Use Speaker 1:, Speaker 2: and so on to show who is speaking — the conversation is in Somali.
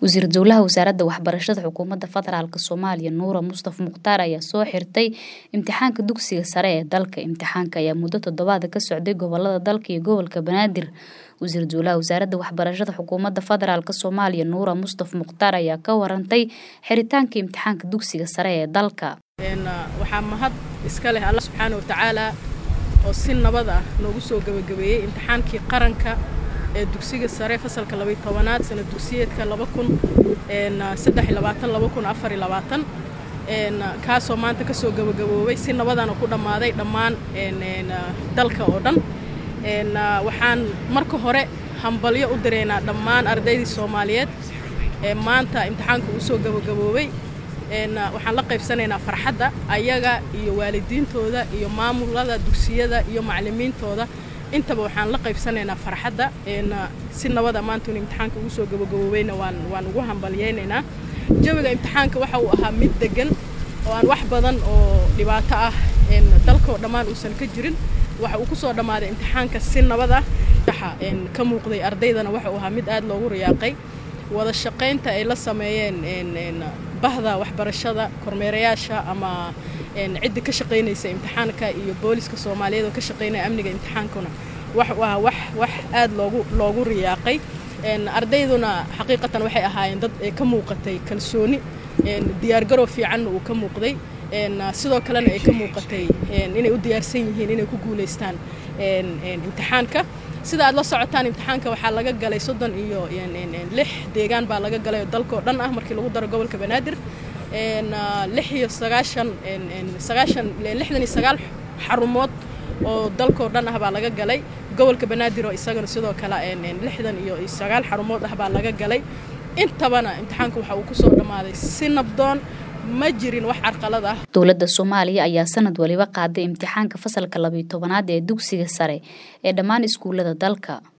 Speaker 1: wasiir dowlaha wasaaradda waxbarashada xukuumadda federaalk soomaaliya nuura mustaf mukhtaar ayaa soo xirtay imtixaanka dugsiga sare ee dalka imtixaanka ayaa muddo toddobaada ka socday gobolada dalka iyo gobolka banaadir wasiir dowlaha wasaaradda waxbarashada xukuumadda federaalk soomaaliya nuura mustaf mukhtaar ayaa ka warantay xiritaanka imtixaanka dugsiga sare ee dalka
Speaker 2: waxaa mahad iska leh alla subxaana watacaala oo si nabad ah noogu soo gebagabeeyey imtixaankii qaranka ee dugsiga sare fasalka labay tobanaad sana dugsiyeedka laba kun saddex labaatan laba kun afar labaatan kaasoo maanta kasoo gebagaboobay si nabadana ku dhammaaday dhammaan dalka oo dhan waxaan marka hore hambalyo u diraynaa dhammaan ardaydii soomaaliyeed ee maanta imtixaanka uu soo gebagaboobay waxaan la qaybsanaynaa farxadda ayaga iyo waalidiintooda iyo maamulada dugsiyada iyo macallimiintooda intaba waxaan la qaybsanaynaa farxadda si nabada maantun imtixaanka ugu soo gabagaboobayna waan waan ugu hambalyaynaynaa jawiga imtixaanka waxa uu ahaa mid degan oo aan wax badan oo dhibaato ah dalkao dhammaan uusan ka jirin waxa uu kusoo dhammaaday imtixaanka si nabad ah ka muuqday ardaydana waxa uu ahaa mid aad loogu riyaaqay wada shaqaynta ay la sameeyeen bahda waxbarashada kormeerayaasha ama ciddi ka shaqaynaysa imtixaanka iyo booliska soomaaliyeed oo ka shaqaynaya amniga imtixaankuna wax uu ahaa wax wax aad loogu loogu riyaaqay ardayduna xaqiiqatan waxay ahaayeen dad ay ka muuqatay kalsooni diyaargarow fiicanna uu ka muuqday sidoo kalena ay ka muuqatay inay u diyaarsan yihiin inay ku guulaystaan imtixaanka sida aad la socotaan imtixaanka waxaa laga galay soddon iyo lix deegaan baa laga galay oo dalkao dhan ah markii lagu daro gobolka banaadir lix iyo sagaashan sagaashan lixdan iyo sagaal xarumood oo dalkao dhan ah baa laga galay gobolka banaadir oo isagana sidoo kale lixdan iyo sagaal xarumood ah baa laga galay intabana imtixaanka waxa uu kusoo dhammaaday si nabdoon ma jirin wax carqalad ah
Speaker 1: dowladda soomaaliya ayaa sanad waliba qaaday imtixaanka fasalka labiyo tobanaad ee dugsiga sare ee dhammaan iskuullada dalka